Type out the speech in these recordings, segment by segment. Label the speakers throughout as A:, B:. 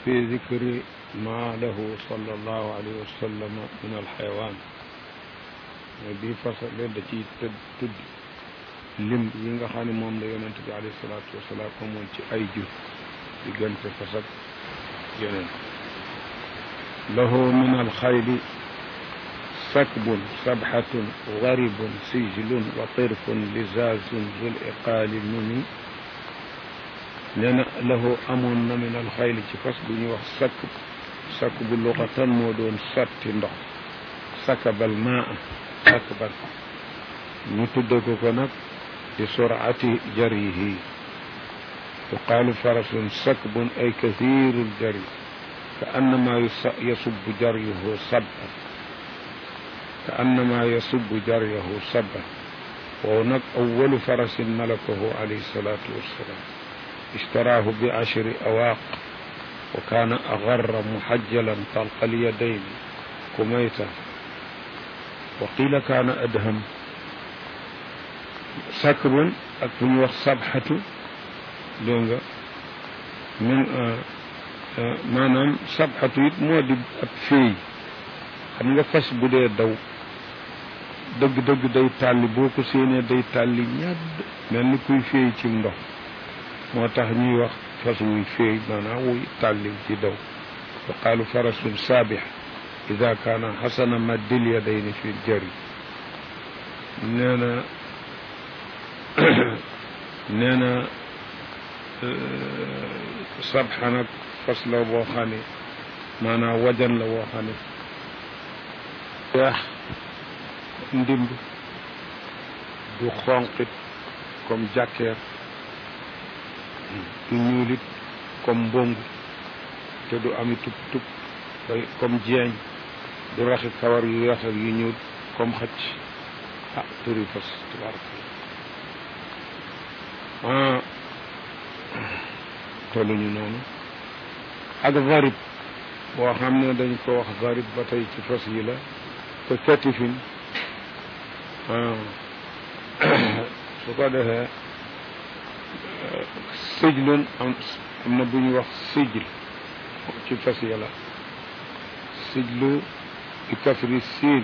A: في ذكر ما له صلى الله عليه وسلم من الحيوان bi fasal da ciy tëdd tudd lim yi nga xam ne moom la yonent bi alayhi salaatu wasalaam amoon ci ay jur diggante fas ak yeneen lahu min alxayli sakbun sabxatun garibun sijlun wa tirfun lizazun zul iqaali muni nee na lahu amoon na min alxayli ci fas bu ñuy wax sakk sakk bu luxatan moo doon sotti ndox sakabal maa sakban ñu tudde ko ko nag li surati jarihi yuqaalu farasun sakbun ay kathiru ljari ka annama yasubbu jaryuhu sabban ka annama yasubbu jaryahu sabban wow nag awalu farasin malakahu alayhi salatu wassalam اشتراه بعشر أواق وكان أغر محجلا طلق اليدين كميتا وقيل كان أدهم سكر أكون وقت صبحة دونغا من maanaam sabxatu it moo di ab féey xam nga fas bu dee daw dëgg-dëgg day tàlli boo ko séenee day tàlli ñadd mel ni kuy féey ci ndox moo tax ñuy wax fas wuy féey maanaam wuy tàlli ci daw yuqaalu farasun saabix ida kaana xasana maddil yadayni fi jari nee na nee na sabxa nag fas la boo xam ne maanaam wajan la boo xam ne weex ndimb du xonqit comme jàkkeer du ñuulit comme mbongu te du ami tub tub bay comme jeeñ du raxi kawar yu weex ak yu ñuul comme xëcc ah turi fas tabaraka ah tolluñu noonu ak varib boo xam ne dañ ko wax varib ba tey ci fas yi la te katifin su ko defee sijlun am am na bu ñuy wax sijl ci fas yi la sijlu bi kasri siin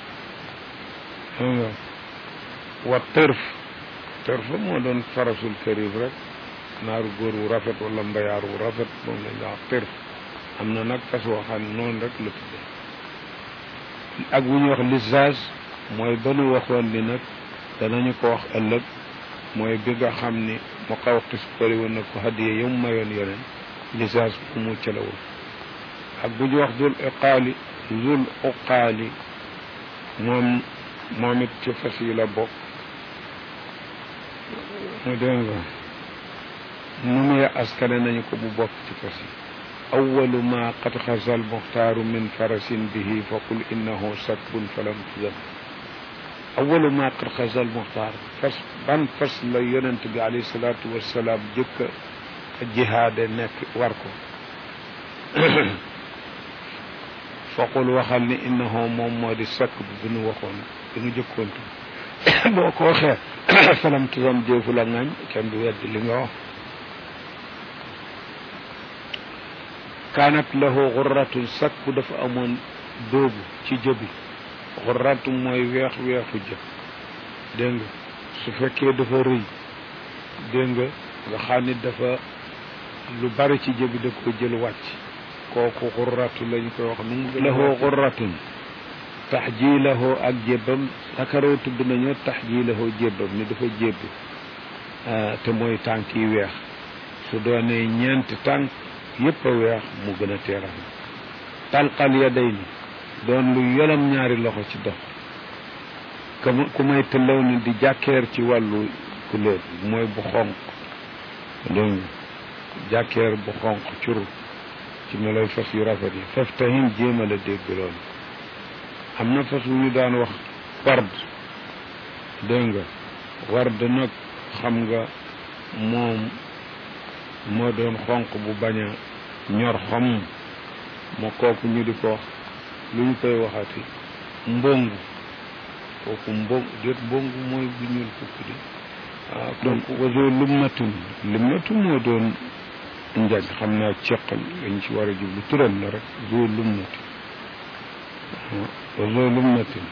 A: wa tërf tërf moo doon farasul karib rek naaru góor wu rafet wala mbayaar wu rafet moom lañ wax tërf am na nag fas woo xam ne noonu rek la tudde ak bu ñuy wax lisage mooy ba nu waxoon ni nag danañu ko wax ëllëg mooy bi nga xam ni mu xaw xis kori woon na ko hadiye yam mayoon yeneen lisage bu mu calawul ak bu ñu wax dul iqaali dul uqaali moom moom it ci fas yi la bokk mu dégg nga nu muy askane nañu ko bu bokk ci fas yi awalu ma qad xasa almuxtaaru min farasin bihi fa qul innahu sakbun falam tuzam awalu ma qad xasa almuxtaar fas ban fas la yonent bi alayhi salaatu wassalaam jëkk a jihaade nekk war ko fa qul waxal ni innahu moom moo di sakb bi nu waxoon bi nu jëkkoontu boo ko waxee falam tuzam jéefu la ngañ kenn du weddi li nga wax kaanat lahu xurratun sakku dafa amoon dóobu ci jëbi xurratu mooy weex weexu jë dégg nga su fekkee dafa rëy dégg nga nga xam ni dafa lu bari ci jëbi da ko jël wàcc kooku xurratu lañ koy wax nu lahu xurratun taxjiilahu ak jébbam sakaroo tudd nañoo taxjiilahu jébbam ni dafa jébbi te mooy tànk yi weex su doonee ñeenti tànk yëpp a weex mu gën a teeram talqal ya day ni doon lu yolam ñaari loxo ci dox ku may tëllaw ni di jàkkeer ci wàllu couleur mooy bu xonq dégg jàkkeer bu xonq curu ci meloy fas yu rafet yi faf tahim jéem a la dégg loolu am na fas wu ñu daan wax ward dégg nga ward nag xam nga moom moo doon xonq bu bañ a ñor xom moo kooku ñu di ko wax lu ñu koy waxati mbongu kooku mbong déet mbongu mooy bu ñuul kukk di waaw donc waso lummatun lummatu moo doon njañ xam naa ceqal lañ ci war a jublu turam la rek zoo lumnati wa zoo lumnatin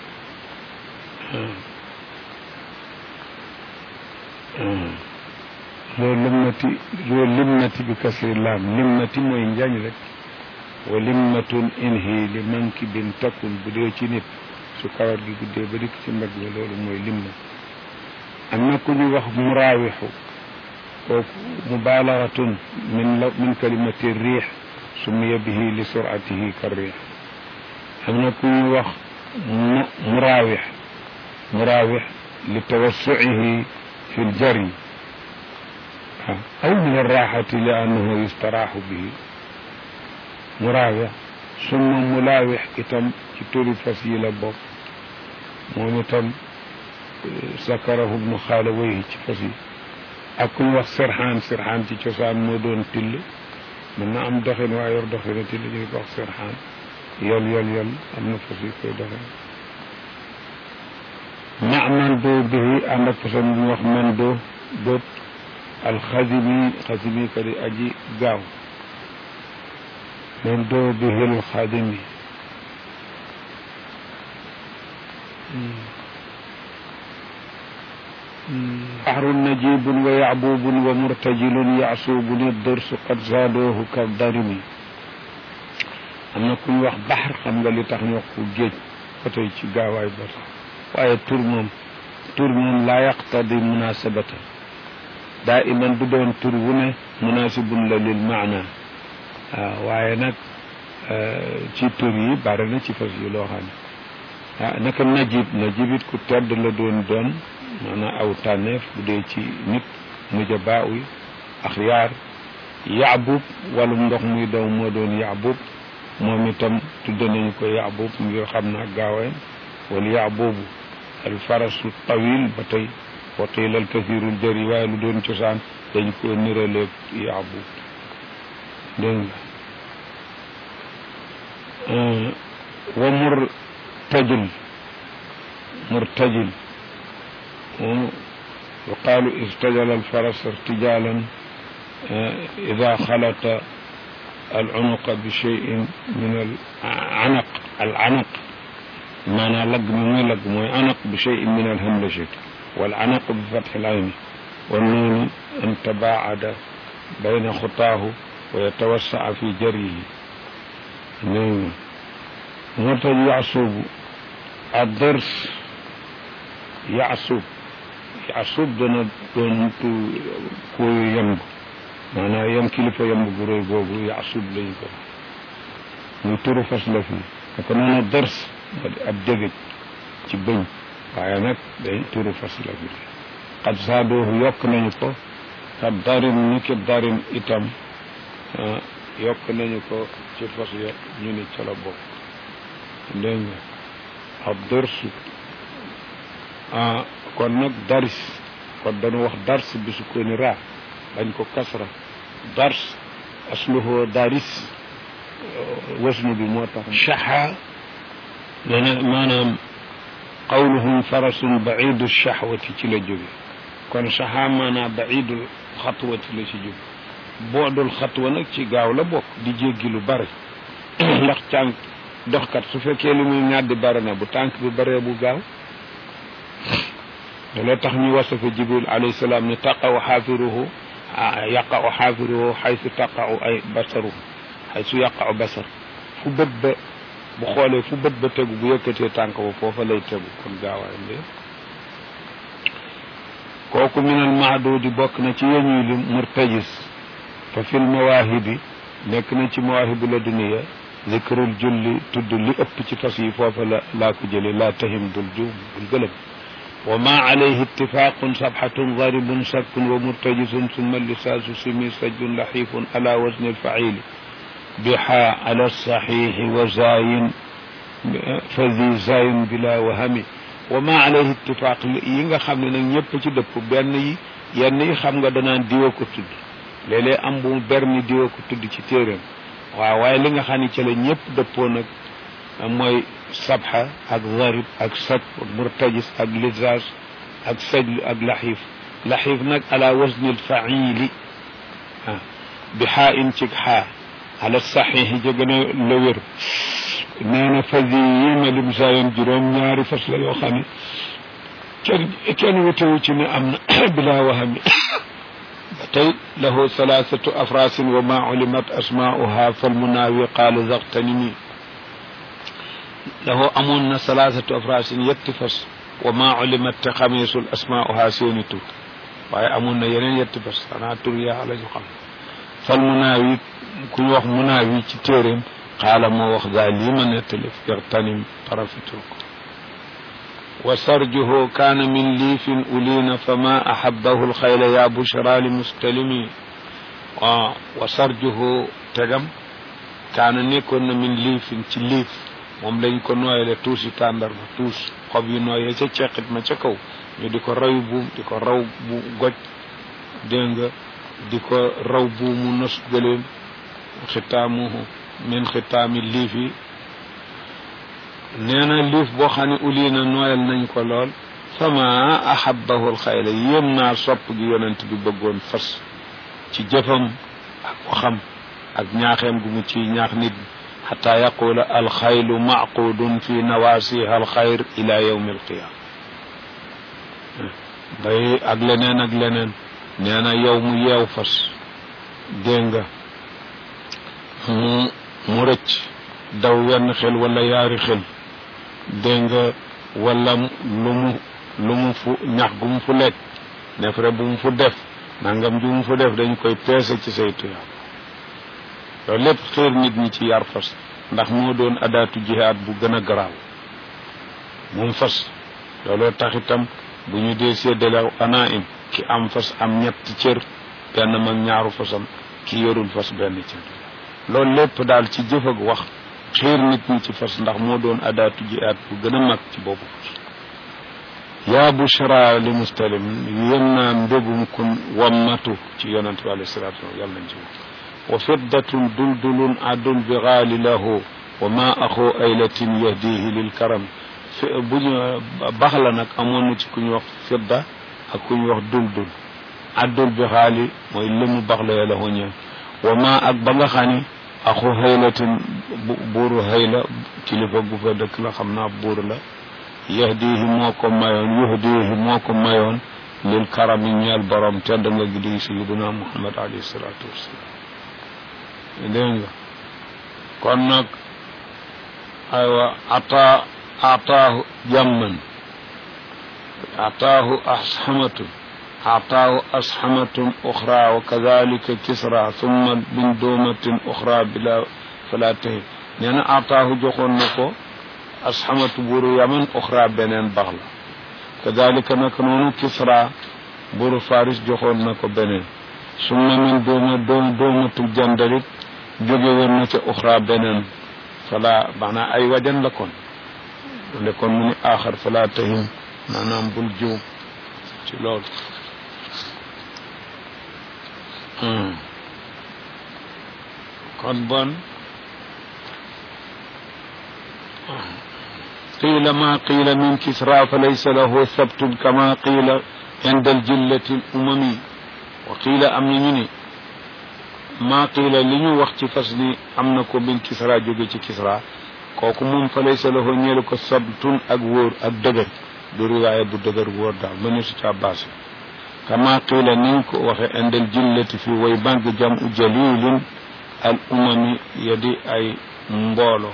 A: zoo limnati zoo limnati bi kasri laam limnati mooy njañ rek wa limmatun inhi li manki bin takun bu dee ci nit su kawar gi guddee ba dikk ci mbag ba loolu mooy limna am na ku ñu wax muraawixu kooku mubaalagatun min la min kalimati riix summiya bihi li suratihi ka riix am na ku ñu wax muraawix muraawix li tawassuihi fi ljari aw min arraxati li annahu yustaraaxu bihi muraawix summa mulaawix itam ci turi fas yi la bokk moom itam sakarahu ibnu xaalawayhi ci fas yi ak ku ñu wax serxaan serxaan ci cosaan moo doon till mën na am doxin waa yor doxina till ñu ko wax serxaan yol yol yol am na fas yi koy doxin ma man doo bihi ànd ak façon bu ñu wax man doo bët alxasimi xasimi ka di aji gaaw man doo bihi alxadimi بحر نجيب ويعبوب ومرتجل يعصوب الدرس قد زادوه كالضرم am na ku ñu wax baxar xam nga li tax ñu wax ko géej ba tey ci gaawaay ba tax waaye tur moom tur moom laa yaqtadi munasabata daa iman du doon tur wu ne munasibun la lil maana waaw waaye nag ci tur yi bari na ci fas yi loo xam ne ah naka najib najib it ku tedd la doon doon maanaam aw tànneef bu dee ci nit nujabaa yi axyaar yaabub walum ndox muy daw moo doon yaabub moom itam tudde nañu ko yaabub ngir xam naa gaaween wala yaabubu al farasu tawil ba tey wa qiila al kathirul jëri waaye lu doon cosaan dañ ko niraleeg yaabub dégg nga wa murtajil murtajil يقال استجل الفرس ارتجالا إذا خلط العنق بشيء من العنق العنق معنى لقم مي لقم عنق بشيء من الهملجة والعنق بفتح العين والنون أن تباعد بين خطاه ويتوسع في جريه نعم مرتج يعصب الضرس يعصب yasub dana doon tu koy yemb maanaam yem kilifa yemb gu rëy googu yasub lañ ko muy turu fas la fi naka noonu dërs moo di ab dégëj ci bëñ waaye nag day turu fas la fi xad saadoohu yokk nañu ko kat darin ni ki darin itam yokk nañu ko ci fas ya ñu ni ca la bokk dégg nga ab dërsu ah kon nag daris kon dañu wax dars bi su ko ni raa bañ ko kasra dars asluhu daris wasnu bi moo tax shaxa dana maanaam qawluhum farasun baidu shahwati ci la jóge kon shaxa maanaam baidul xatwati la ci jóge boodul xatwa nag ci gaaw la bokk di jéggi lu bari ndax tànk doxkat su fekkee li muy ñàddi bari na bu tànk bi baree bu gaaw looloo tax ñu wasafa jibril alayhi salaam ne taqaw xaafiruhu yaqa'u xaafiruhu xaysu taqa'u ay basaru xaysu yaqa'u basar fu bët ba bu xoolee fu bët ba tegu bu yëkkatee tànk ba foofa lay tegu kon gaawaayam de kooku minal maadudi bokk na ci yeñuy lim murtajis fa fil mawaahibi nekk na ci mawaahibu la duniya zikrul julli tudd li ëpp ci fas yi foofa la laa ko jële laa tahim bul juum bul gëlëm وما عليه اتفاق صفحة ضارب سك ومرتجس ثم اللساس سمي سج لحيف على وزن الفعيل بحاء على الصحيح وزاين فذي زاين بلا وهم وما عليه اتفاق ييغا خامن نك ñepp ci depp ben yi yenn yi xam nga danaan diwa ko tudd léeg-léeg am bu berni diwa ko tudd ci téeréem waaw waaye li nga xam ne ci la ñëpp dëppoo nag mooy sabxa ak zarib ak sab ak murtajis ak lisaas ak sajlu ak laxiif laxiif nag ala wasni alfaili ah bi xaa in ci xaa ala saxiixi ja gën a la wér nee na fas yi ma lim saa yoon juróom ñaari fas la yoo xam ne kenn kenn wutewu ci ne am na bilaa waxami ba tey lahu salaasatu afrasin wa ma ulimat asmaa'uha fal munaawi qaala zaxtanimi lahu amoon na salaasatu afrasin yetti fas wa ma ulimat te xameesul asmaa'uha seeni tur waaye amoon na yeneen yetti fas xanaa tur yaa la ñu xam fal munaawi ku ñu wax munaawi ci téeréem qaala moo wax gaa lii ma nettali yaxtanim parafitul ko wa sarjuhu kaana min liifin uliina fama ahabbahu alxayla ya bushra li mustalimi wa wa sarjuhu tegam kaana nekkoon na min liifin ci liif moom lañ ko nooyale tuusi tàndarma tuus xob yi nooyee ca ceqit ma ca kaw ñu di ko raw buum di ko raw bu goj dégg nga di ko raw buumu nos gëléem xitaamuhu min xitaami liif yi nee na liif boo xam ne uli na nooyal nañ ko lool fama ahabahu alxayla yéem naa sopp gi yonent bi bëggoon fas ci jëfam ak waxam ak ñaaxeem gu mu ci ñaax nit xata yaqula alxaylu macqudun fi nawasiha alxayr ila yawmi alqiyama bay ak leneen ak leneen nee na yow mu yeew fas dégg nga mu mu rëcc daw wenn xel wala yaari xel dégg nga wala lu mu lu mu fu ñax gu mu fu lekk nefere bu mu fu def nangam ju mu fu def dañ koy peese ci say tuyaab loolu lépp xiir nit ñi ci yar fas ndax moo doon adaatu jihaad bu gën a garaaw moom fas looloo tax itam bu ñu dee séddale ana im ki am fas am ñetti cër benn mag ñaaru fasam ki yorul fas benn cër loolu lépp daal ci jëf ak wax xiir nit ñi ci fas ndax moo doon adaatu jihaad bu gën a mag ci boobu fas yaa bushra li mustalim yéen naa mbégum kun wammatu ci yonente bi alayhi salatu wasalam yàlla nañ ci wax wa fiddatun duldulun adul bi gaali lahu wa ma axu aylatin yahdihi lil karam fi bu ñu bax la nag amoon na ci ku ñu wax fidda ak ku ñu wax duldul addul bi xaali mooy limu bax la la ñeen wa ma ak ba nga xam ni axu xaylatin buuru xayla kilifa gu fa dëkk la xam naa buur la yahdihi moo ko mayoon yuhdihi moo ko mayoon lil karam yi ñeel borom tedd nga gi di sayiduna muhammad alayhi salatu wassalam dégg nga kon nag aywa ata ataahu jamman ataahu asxamatun ataahu asxamatun uxra wa kadalika kisra thumma bin doomatin uxra bila fala tahi nee na ataahu joxoon na ko asxamatu buuru yaman uxra beneen bax la kadalika naka noonu kisra buuru faris joxoon na ko beneen summa min dooma doom doomatul jandalit jóge woon na ca uxra beneen fala maanaam ay wajan la kon ne kon mu ni aaxar fala tahim maanaam bul juum ci loolu kon bon qiila ma qiila min kisra fa laysa lahu sabtun kama qiila inda aljillati al umami wa qiila am na ñu ni maa qiila li ñu wax ci fas ni am na ko min kisra jóge ci kisra kooku moom fa laysa lahu ñeelu ko sabtun ak wóor ak dëgër du riwaaya bu dëgër wóor daal mëne su ca baase kama qiila niñ ko waxe indal jillati fi way màgg jam u jalilin al umami yadi ay mboolo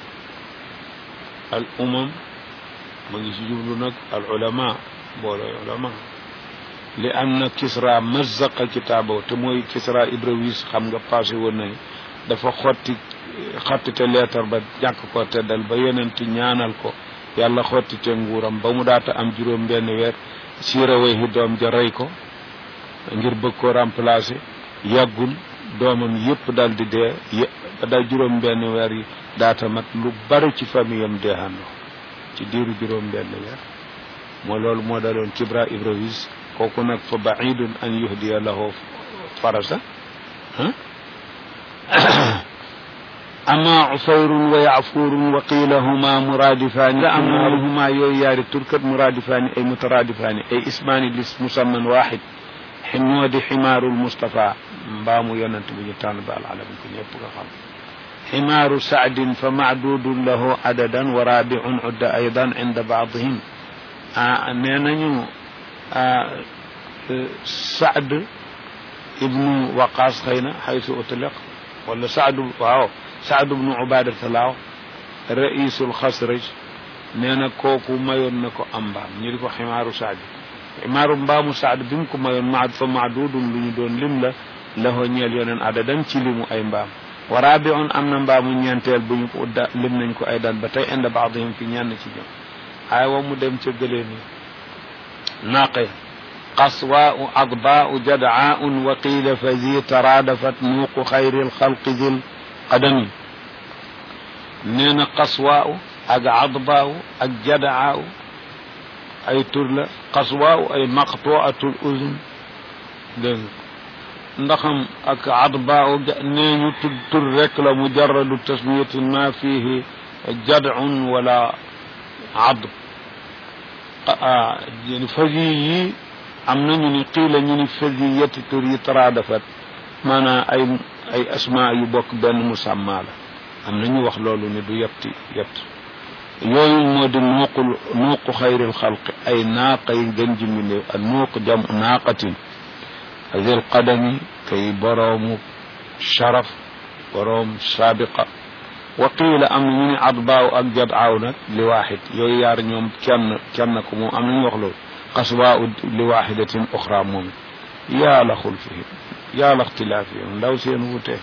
A: al umam ma ngi si jublu nag al ulama mboolooy ulama li anna kisra mazzaqa kitaabahu te mooy kisra ibrawis xam nga passé woon nañu dafa xotti xottite leetar ba jàkk ko teddal ba yonent ñaanal ko yàlla xottite nguuram ba mu daata am juróom benn weer siira way hi doom ja rey ko ngir bëgg ko remplacer yàggul doomam yépp dal di dee ba dal juróom benn weer yi daata mat lu bari ci famille am deexandoo ci diiru juróom benn weer moo loolu moo daloon kibra ibrawis kooku nag fa baidun an yuhdiya lahu farasa ama ufayrun wa yafurun wa qiila huma muradifani la am na huma yooyu yaari turkat muradifani ay mutaradifani ay ismaani lis musamman waxid moo di ximaarul Mustapha mbaamu yonent bu ñu tànn ba alalam ko ñëpp nga xam ximaaru saadin fa macdudun lahu adadan wa rabiun udda aydan inda baadihim ah nee nañu saad ibnu waqaas xëy na xaysu utliq wala saad waaw saad ibnu ubadata laaw raisul xasraj nee na kooku mayoon na ko am mbaam ñu di ko ximaaru saad ximaaru mbaamu saad bi mu ko mayoon maad fa maadudun lu ñu doon lim la lahoo ñeel yoneen adadan ci limu ay mbaam wa rabiun am na mbaamu ñeenteel bu ñu ko da lim nañ ko ay daan ba tey inda baadihim fi ñenn ci ñoom ay wa mu dem ca gëleen yi naaqe qaswaau adbaau jadaaun wa qiila fa zi taraadafat nuuqu xayri lxalqi zil qadami nee na qaswaau ak adbaau ak jadaau ay tur la qaswaau ay maqtuatul uzun dégg nga ndaxam ak adbaau nee ñu tur tur rek la mujarradu tasmiyatin ma fihi jadun wala adb fasi yi am nañu ni qiila ñu ni fasi yetti tur yi taraadafat maanaam ay ay asma yu bokk benn musamma la am nañu wax loolu ne du yetti yett yooyu moo di nuuqul nuuqu xayril xalqi ay naaqa yi gën ji mbindéef ak nuuq jam naaqatin azil qadami kay boroomu sharaf boroom saabiqa wa qiila am na ñu ne adbaaw ak jadaaw nag li waaxid yooyu yaar ñoom kenn kenn ko moom am nañu wax loolu qaswaa li waaxidatin oxra moom yaa la xulfihim yaa la ixtilaafihim ndaw seen wutee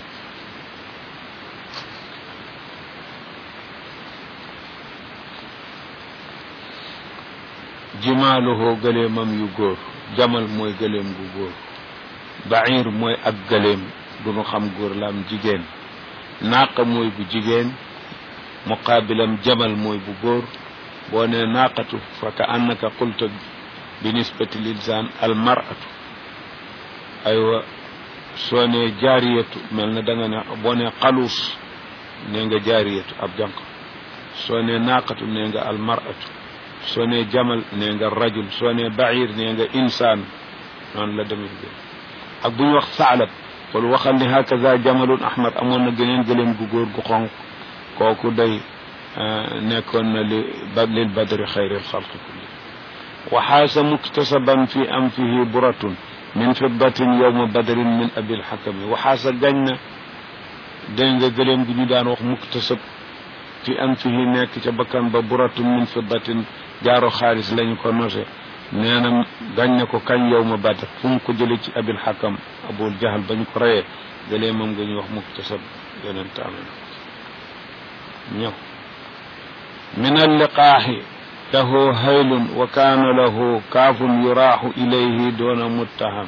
A: jimaaluhoo gëleemam yu góor jamal mooy gëleem gu góor bair mooy ak gëleem du nu xam góor la am jigéen naaqa mooy bu jigéen muqaabilam jamal mooy bu góor boo nee naaqatu fa ka annaka qulta bi nisbati linsaan al maratu aywa soo nee jaariyatu mel na da nga ne boo nee xaluus nee nga jaariyatu ab jànq soo nee naaqatu nee nga al maratu soo nee jamal nee nga rajul soo nee bair nee nga insaan noonu la demee bi ak bu ñu wax saalab wala waxal ni hakaza jamalun ahmad amoon na geneen gëléem gu góor gu xonq kooku day nekkoon na li ba lil badri xayril xalqi kulli wa xaasa muktasaban fi anfihi buratun min fiddatin yowma badrin min abil xakami wa xaasa gañ na dégg nga gëléem gi ñu daan wax muktasab fi anfihi nekk ca bakkan ba buratun min fiddatin jaaro xaalis lañu ko nose nee na gañ na ko kañ yow ma badr fu mu ko jële ci abil xakam abul jahal ba ñu ko reyee gëlee moom nga ñuy wax muktasab yonent amee ñëw min alliqaaxi lahu haylun wa kaana lahu kaafun yuraaxu ilayhi doona muttaham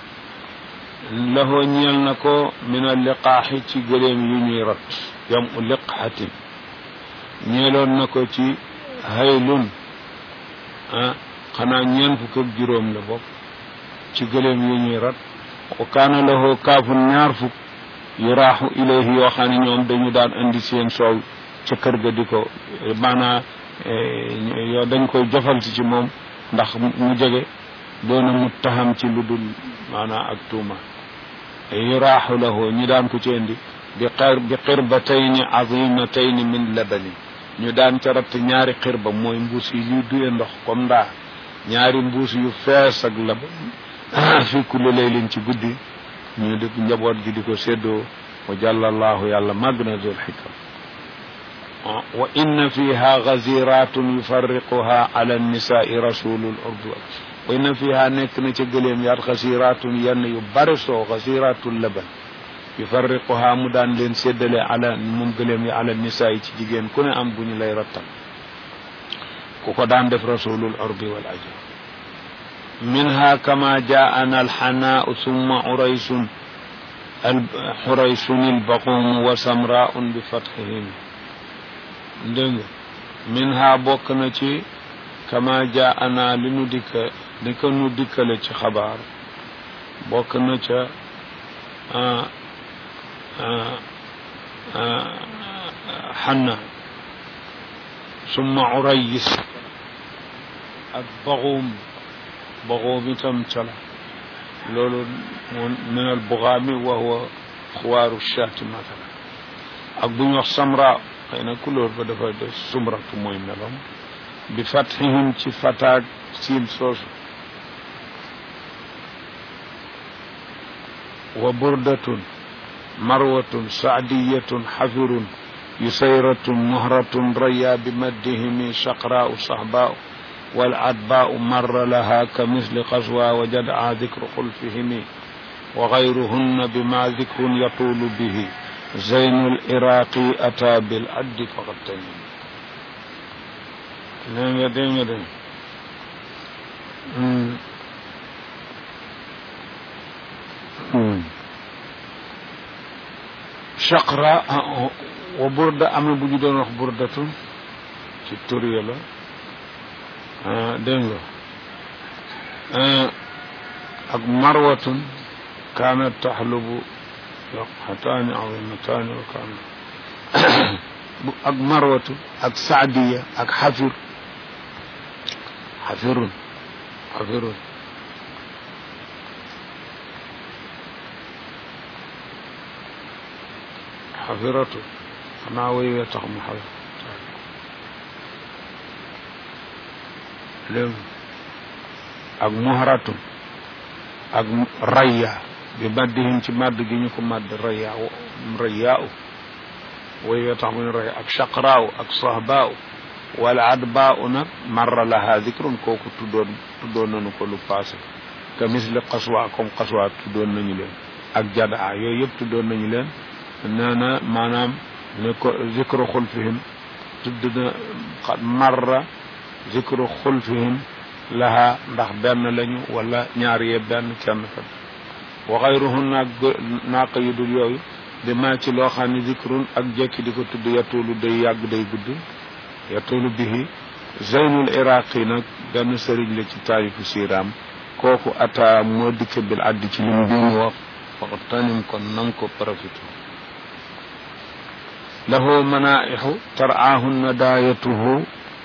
A: lahu ñeel na ko min alliqaaxi ci gëleem yu ñuy rot yam u liqxatin ñeeloon na ko ci haylun ah xanaa ñeen fukk ak juróom la bokk ci gëléem yu ñuy rat wa kaana lahu kaafun ñaar fukk yu raaxu ilayhi yoo xam ne ñoom dañu daan indi seen soow ca kër ga di ko maanaa yoo dañ koy jofal si ci moom ndax mu jege doona mu taxam ci lu dul maanaa ak tuuma yu raaxu lahu ñi daan ko ci indi bi xir bi xirbatayni azimatayni min labani ñu daan ca ratt ñaari xirba mooy mbuus yi ñuy duye ndox comme ndaa ñaari mbuus yu fees ak lab fi kulli laylin ci guddi ñu di njaboot gi di ko séddoo wa jàllallahu yàlla màgg na dul xikam wa inna fiha gaziratun yufarriquha ala nisai rasulul urdu wa inna fiha nekk na ca gëléem yaat gasiratun yenn yu bare soo gasiratul laban yufarriquha mu daan leen séddale ala moom gëléem yi ala nisaa yi ci jigéen ku ne am bu ñu lay rattal ku ko daan def rasulul urbi wal ajam minha kama jaana alxanaau summa uraysun xuraysun albaqum wa samraun bi fatxihim dégg nga minha bokk na ci kama jaana li nu dikka li ko nu dikkale ci xabaar bokk na ca xanna summa urayis ak baxuum baxuum itam cala loolu min al bugaami wa huwa xuwaaru shaati matala ak bu ñu wax samra xëy na couleur ba dafa def sumratu mooy meloom bi fathihim ci fataag siin soosu wa burdatun marwatun saadiyatun xafirun yusayratun muhratun raya bi maddihimi shaqraau sahbaau والعدباء مر لها كمثل قسوى وجدع ذكر خلفهم وغيرهن بما ذكر يطول به زين العراقي أتى بالعد فقد تنم دنگا دنگا دنگا شقراء وبرد أم بجدون wax burdatun ci tur la dégg nga ak marwatun kaanat taxlubu xataani azimataani wa kaana ak marwatu ak saadiya ak xafir xafirun xafirun xafiratu xanaa woy wee tax mu xafir léegi ak muharatun ak raya bi maddihim ci madd gi ñu ko madd raya raya u woy wee tax mu ne raya ak shaqraaw ak sahbaaw wala adbaa u nag marra laha dikrun kooku tuddoon tuddoon nañu ko lu passé que misli qaswa comme qaswa tuddoon nañu leen ak jadaa yooyu yëpp tuddoon nañu leen nee na maanaam ne ko zikru xulfihim tudd na marra zikru xulfihim laha ndax benn lañu wala ñaar yee benn kenn kat wa xayruhun naag naaq yu dul yooyu di maa ci loo xam ne zikrun ak jekki di ko tudd yatuulu day yàgg day gudd yatuulu bihi zeynul iraqi nag benn sëriñ la ci taarifu siiraam kooku ata moo dikke bil addi ci lim bi mu wax faqad tanim kon nang ko profité lahu manaaixu taraahunna daayatuhu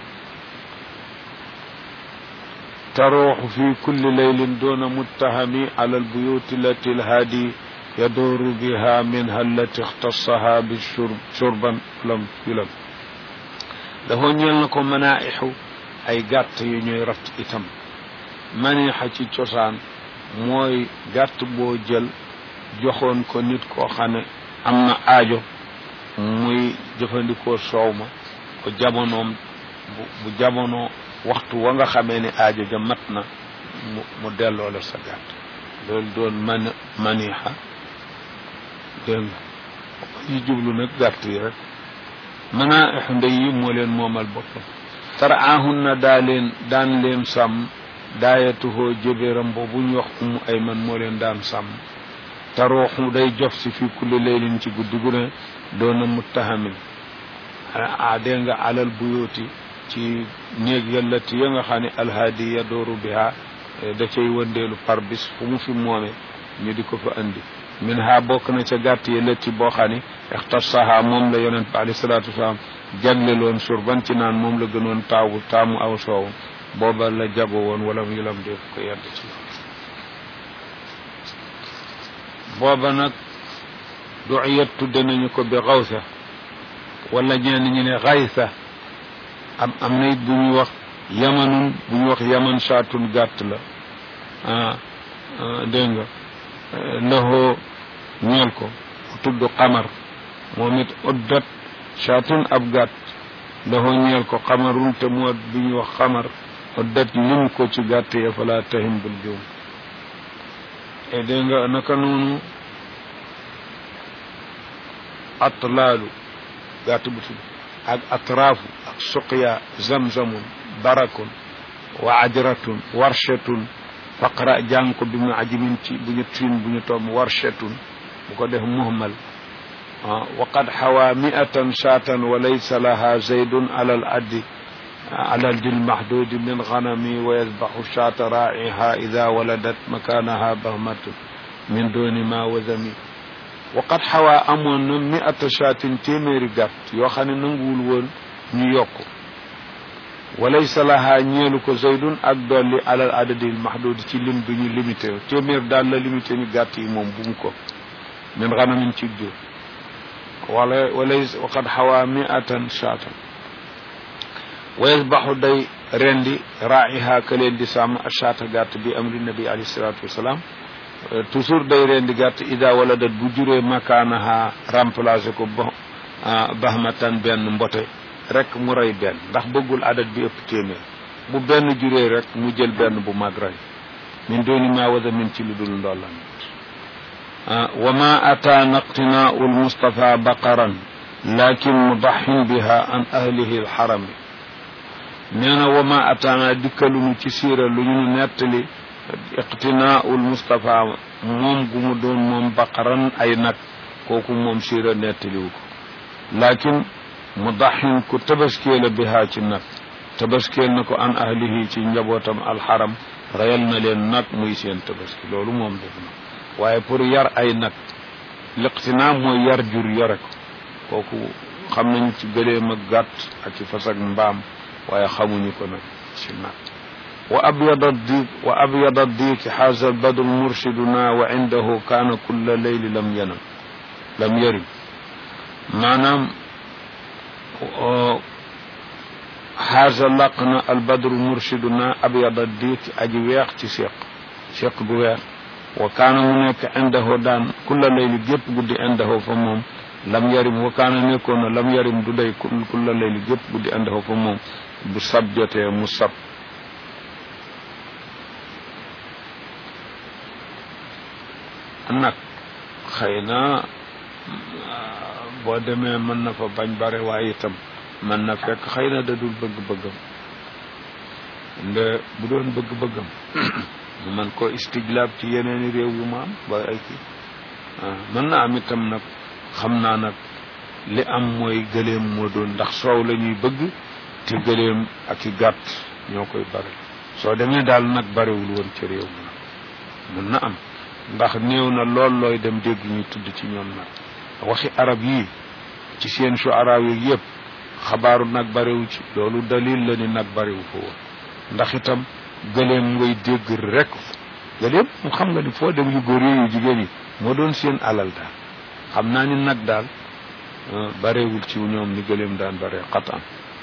A: تروح في كل ليل دون متهم على البيوت التي الهادي يدور بها منها التي اختصها بالشرب شربا لم يلم له ñeel na ko manaaixu ay gàtt yu ñuy ratt itam maniixa ci cosaan mooy gàtt boo jël joxoon ko nit koo xam ne am na aajo muy jëfandikoo soow ma ko jamonoom bu jamono waxtu wa nga xamee ne aajo ja mat na mu mu delloo la sa gàtt loolu doon man maniixa dégg nga yi jublu nag gàtt yi rek manaaixu ndey yi moo leen moomal boppam taraahun na daa leen daan leen sàmm daayatuhoo jëbéram boobu ñu wax umu ay man moo leen daan sàmm tarooxu day jof si fi kulli leylin ci guddi gu ne doona muttahamin a dégg nga alal buyooti ci néeg yallati ya nga xam ne alhaadi ya dooru biha da cay wëndeelu par bis fu mu fi moome ñu di ko fa andi min ha bokk na ca gàtt yallati boo xam ne ixtasaha moom la yonent bi alayhi salaatu wasalaam jagleloon surban ci naan moom la gënoon taawu taamu aw soow booba la jago woon wala mu yulam def ko yedd ci booba nag duiyat tudde nañu ko bi xawsa wala ñenn ñi ne xaysa am am na it bu ñuy wax yamanun bu ñuy wax yaman saatun gàtt la ah dégg nga loxoo ñeel ko tudd xamar moom it uddat saatun ab gàtt loxoo ñeel ko xamarun te moo bu ñuy wax xamar uddat lim ko ci gàtt ya fala tahim bul juum e dégg nga naka noonu atlaalu gàtt bu tudd ak atraafu ak suqya zamzamun barakun wa ajratun warshatun faqra jàng ko bi mu ajimin ci bu ñu tin bu ñu toom warshatun bu ko def muhmal wa qad xawa miatan shaatan wa laysa laha zaydun ala al addi على الجل المحدود من غنمي ويذبح شاة راعيها إذا ولدت مكانها بهمة من دون ما وذمي وقد حوى أمون مئة شاة تيمير قط يوخاني ننقول وون نيوكو walaysa laha ñeelu ko zaydun ak dolli alal adadil mahdud ci lim bi ñu limité téeméer daal la limité ñu gàtt yi moom bu mu ko min xanamin ci jur wala walay waqad xawaa miatan shaatan wa yasbaxu day rendi raiha ka leen di sàmm ashaata gàtt bi amri nabi alayhi salatu wasalaam toujours day rendi gàtt ida wala dat bu juree makaanaha remplacé ko ba bahmatan benn mbote rek mu rey benn ndax bëggul adat bi ëpp téeméer bu benn juree rek mu jël benn bu mag rey min dooni ma wada min ci lu dul ndollan wa ma ataana iqtinaau almustafa baqaran lakin mudaxin biha an ahlihi alxarami nee na wa ma ataana dikkalunu ci siira lu ñu nettali iqtinaau almustafa moom gu mu doon moom baqaran ay nag kooku moom siira nettaliwu ko lakin mudaxin ku tabaskee la bihaa ci nag tabaskeel na ko an ahlihi ci njabootam alxaram reyal na leen nag muy seen tabaski loolu moom def na waaye pour yar ay nag liqtinaa mooy yar jur yore ko kooku xam nañ ci gëleem ak gàtt ak ci fas ak mbaam waaye xamuñu ko nag ci nag wa abyada diik wa abyada diiki xaasa badru murshiduna wa indahu kaana kulla leyli lam yanam lam yarim maanaam xaasa laq na albadru murshiduna abyada diiki aji weex ci séq séq bu weex wa kaana mu nekk indahu daan kulla leyli gépp guddi indahu fa moom lam yarim wa kaana nekkoon na lam yarim du day kulla leyli gépp guddi indahu fa moom bu sab jotee mu sab nag xëy na boo demee mën na fa bañ bare waaye itam mën na fekk xëy na da dul bëgg-bëggam nde bu doon bëgg-bëggam mu man ko istijlaab ci yeneeni réew yu ma am ba ay kii mën na am itam nag xam naa nag li am mooy gëleem moo doon ndax soow la ñuy bëgg te gëleem ak i gàtt ñoo koy bare soo demee daal nag barewul woon ci réew mi nag mën na am ndax néew na lool looy dem dégg ñuy tudd ci ñoom nag waxi arab yii ci seen shuara yi yëpp xabaaru nag barewu ci loolu dalil la ni nag barewu ko woon ndax itam gëleem ngay dégg rek gëleem mu xam nga ni foo dem yu góor yu jigéen yi moo doon seen alal daal xam naa ni nag daal barewul ci ñoom ni gëleem daan bare xataan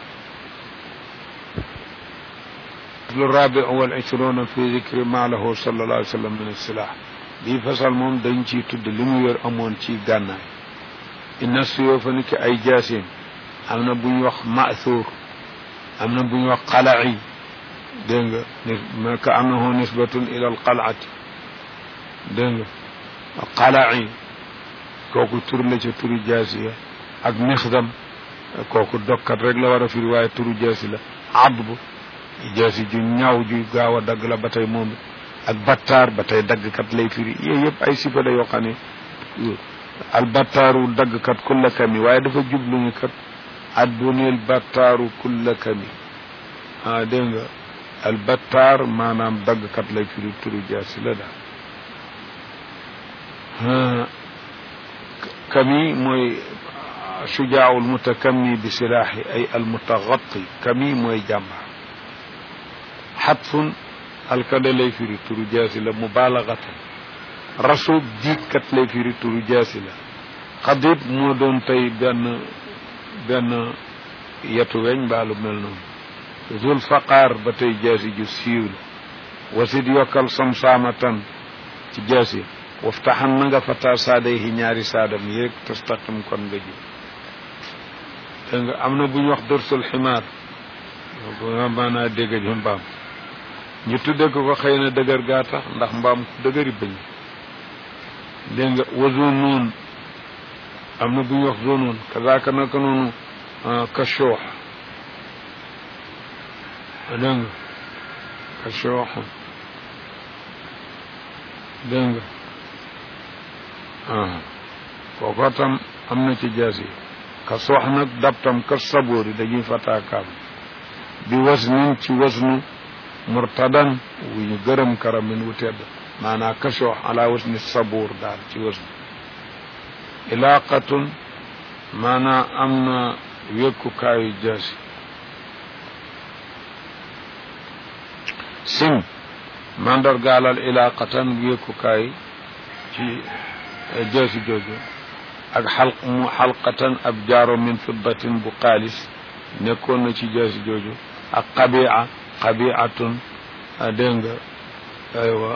A: lu rabi wal ishruna fi dicri ma lahu sallallahu alayhi wa sallam min asilah bii fasal moom dañ ciy tudd li mu yor amoon ci gànnaay inna suyoofa ni ki ay jaasim am na bu ñu wax maathuur am na bu ñu wax qalai dégg nga ni ka annahu nisbatun ila al qalati dégg nga qalai kooku tur la ca turu jaasi ya ak mixdam kooku dokkat rek la war a firi waaye turu jaasi la adb jaasi ju ñaaw ju gaaw a dagg la ba tey moom ak battaar ba tey daggkat lay firi yooyu yëpp ay sifa la yoo xam ne al battaaru daggkat kulla kami waaye dafa jublu ñu kat at bunil battaaru kulla kami ah dégg nga al battaar maanaam daggkat lay firi turu jaasi la daal kami mooy shujaau almutakammi bi silaahi ay almutagatti kami mooy jàmbaar xatfun alkade lay firi turu jaasi la mubalagatan rasub jiitkat lay firi turu jaasi la xadib moo doon tey benn benn yetu weñ mbaalu mel noonu zul faqaar ba tey jaasi ju siiw la wasit yokkal samsaamatan ci jaasi waftaxan na nga fata saadayhi ñaari saadam yéeg tastaqim kon nga ji dégg nga am na bu ñu wax dorsul ximaar bu maanaa dégg ji mbaam ñu tudde ko ko xëy na dëgër gaa tax ndax mbaam ku dëgëri bëñ dégg nga wa zonoon am na bu ñu wax zonoon kazaaka naka noonu kashoox dégg nga kashoox dégg nga kooko tam am na ci jaas yi ka soox nag dab tam ka saboori dañuy fataakaam bi wasnin ci wasnu murtadan wu ñu gërëm karamin wu tedd maanaa ka soox ala wasni saboor daal ci wasnu ilaaqatun maanaa am na wékkukaayu jaasi sim mandargaalal ilaaqatan wéekukaay ci jeesi jooju ak xalq mu xalqatan ab jaaro min fiddatin bu xaalis nekkoon na ci jeesi jooju ak xabia xabiatun dégg nga aywa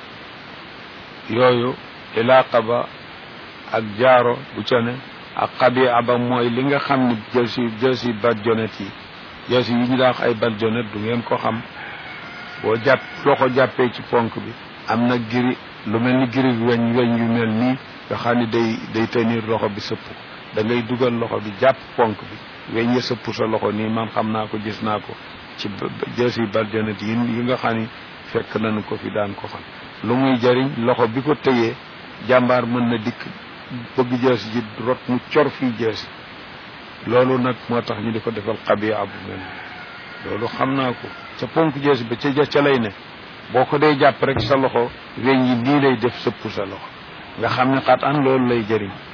A: yooyu ilaaqa ba ak jaaro bu ca ne ak xabia ba mooy li nga xam ne jeesi jeesi barjonet yi jeesi yi ñu daax ay barjonet du ngeen ko xam boo jàpp loxo jàppee ci ponk bi am na giri lu mel ni giri weñ weñ yu mel nii nga xam ne day day tenir loxo bi sëpp da ngay dugal loxo bi jàpp ponk bi weñ ya sëpp sa loxo nii man xam naa ko gis naa ko ci jeesi barjonet yi yi nga xam ni fekk nañu ko fi daan ko xam lu muy jariñ loxo bi ko tëyee jàmbaar mën na dikk bëgg jeesi ji rot mu cor fii jeesi loolu nag moo tax ñu di ko defal xabiya bu mel loolu xam naa ko ca ponk jeesi ba ca ca lay ne boo ko dee jàpp rek sa loxo weñ yi nii lay def sëpp sa loxo nga xam ne xat an loolu lay jëriñ